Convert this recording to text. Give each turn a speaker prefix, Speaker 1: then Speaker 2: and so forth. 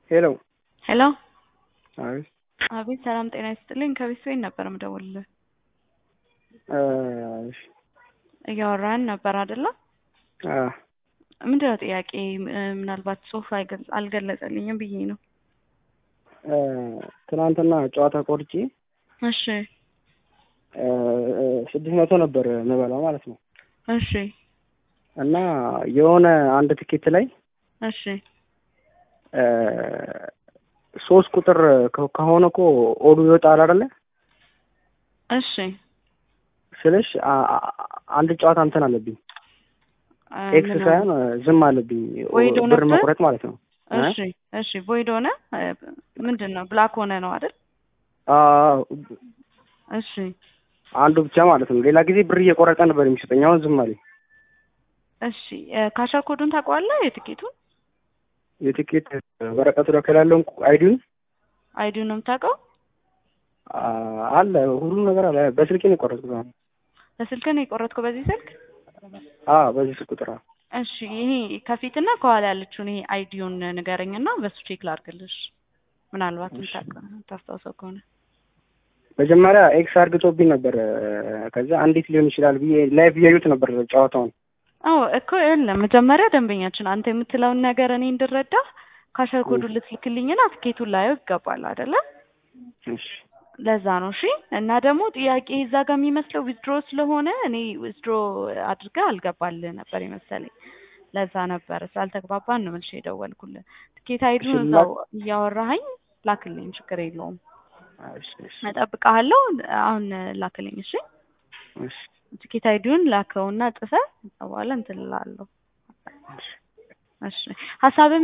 Speaker 1: ሄሎ
Speaker 2: ሄሎ
Speaker 1: አቤት
Speaker 2: አቤት ሰላም ጤና ይስጥልኝ ከቤት ቤት ነበር የምደውልልህ
Speaker 1: እሺ
Speaker 2: እያወራን ነበር አይደለ
Speaker 1: አ
Speaker 2: ምንድነው ጥያቄ ምናልባት ጽሁፍ አይገል- አልገለጸልኝም ብዬ ነው
Speaker 1: እ ትናንትና ጨዋታ ቆርጬ
Speaker 2: እሺ
Speaker 1: እ ስድስት መቶ ነበር የምበላው ማለት ነው
Speaker 2: እሺ
Speaker 1: እና የሆነ አንድ ትኬት ላይ
Speaker 2: እሺ
Speaker 1: እ ሶስት ቁጥር ከ- ከሆነ እኮ ኦዱ ይወጣል አይደለ
Speaker 2: እሺ
Speaker 1: ስልሽ አ- አ- አንድ ጨዋታ እንትን አለብኝ
Speaker 2: አ፣
Speaker 1: ኤክስ
Speaker 2: ምን
Speaker 1: ሳይሆን ዝም አለብኝ
Speaker 2: ቮይድ
Speaker 1: ብር
Speaker 2: ሆነብህ?
Speaker 1: መቁረጥ ማለት ነው እ?
Speaker 2: እሺ እሺ ቮይድ ሆነ እ፣ ምንድን ነው ብላክ ሆነ ነው አይደል
Speaker 1: አዎ
Speaker 2: እሺ
Speaker 1: አንዱ ብቻ ማለት ነው ሌላ ጊዜ ብር እየቆረጠ ነበር የሚሰጠኝ አሁን ዝም አለኝ
Speaker 2: እሺ እ፣ ካሸር ኮዱን ታውቀዋለህ የትኬቱን
Speaker 1: የትኬት ወረቀቱ ላይ ያለውን አይዲውን
Speaker 2: አይዲውን ነው የምታውቀው
Speaker 1: አለ ሁሉም ነገር አለ በስልኬ ነው የቆረጥኩት አሁን
Speaker 2: በስልክህ ነው የቆረጥከው በዚህ ስልክ
Speaker 1: አዎ በዚህ ስልክ ቁጥር አዎ
Speaker 2: እሺ ይሄ ከፊትና ከኋላ ያለችውን ይሄ አይዲውን ንገረኝና በሱ ቼክ ላድርግልሽ ምናልባት
Speaker 1: እሺ።
Speaker 2: የምታውቀው ታስታውሰው ከሆነ
Speaker 1: መጀመሪያ ኤክስ አርግቶብኝ ነበር ከዛ እንዴት ሊሆን ይችላል ብዬ ላይቭ እያዩት ነበር ጨዋታውን
Speaker 2: አዎ እኮ የለም መጀመሪያ ደንበኛችን አንተ የምትለውን ነገር እኔ እንድረዳ ካሸር ኮዱን ልትልክልኝና ትኬቱን ላየው ይገባል አይደለ
Speaker 1: እሺ
Speaker 2: ለዛ ነው እሺ እና ደግሞ ጥያቄ እዛ ጋር የሚመስለው ዊዝድሮ ስለሆነ እኔ ዊዝድሮ አድርገህ አልገባልህ ነበር የመሰለኝ ለዛ ነበር ስላልተግባባን ነው መልሼ የደወልኩልህ ትኬት አይዱን
Speaker 1: እሺ፣
Speaker 2: እዛው እያወራኸኝ ላክልኝ ችግር የለውም
Speaker 1: እሺ እሺ
Speaker 2: እጠብቅሃለሁ አሁን ላክልኝ እሺ
Speaker 1: እሺ
Speaker 2: ትኬት አይዲውን ላከውና ጽፈህ ከዛ በኋላ እንትን እልሃለሁ
Speaker 1: እሺ
Speaker 2: እሺ ሀሳብህ